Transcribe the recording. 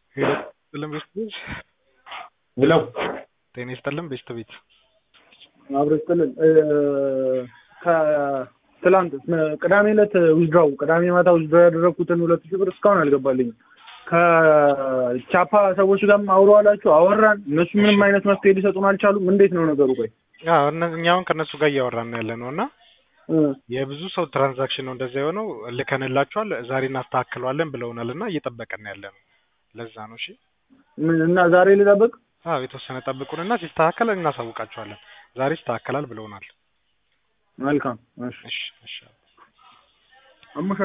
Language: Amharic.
ሄሎ ይስጥልን ቤስት ቤት ሄሎ ጤና ይስጥልን ቤስት ቤት አብሮ ይስጥልን ከትላንት ቅዳሜ ዕለት ዊዝድራው ቅዳሜ ማታ ዊዝድራው ያደረግኩትን ሁለት ሺህ ብር እስካሁን አልገባልኝም። ከቻፓ ሰዎች ጋርም አውሮ አላችሁ አወራን። እነሱ ምንም አይነት መፍትሄ ሊሰጡን አልቻሉም። እንዴት ነው ነገሩ? ቆይ አዎ እነ- እኛ አሁን ከእነሱ ጋር እያወራን ያለ ነው እና የብዙ ሰው ትራንዛክሽን ነው እንደዛ የሆነው። ልከንላቸዋል ዛሬ እናስተካክለዋለን ብለውናል እና እየጠበቀን ያለ ነው። ለዛ ነው እሺ። ምን እና ዛሬ ልጠብቅ? አዎ የተወሰነ ጠብቁን እና ሲስተካከል እናሳውቃቸዋለን። ዛሬ ይስተካከላል ብለውናል። መልካም እሺ እሺ እሺ አሞሻ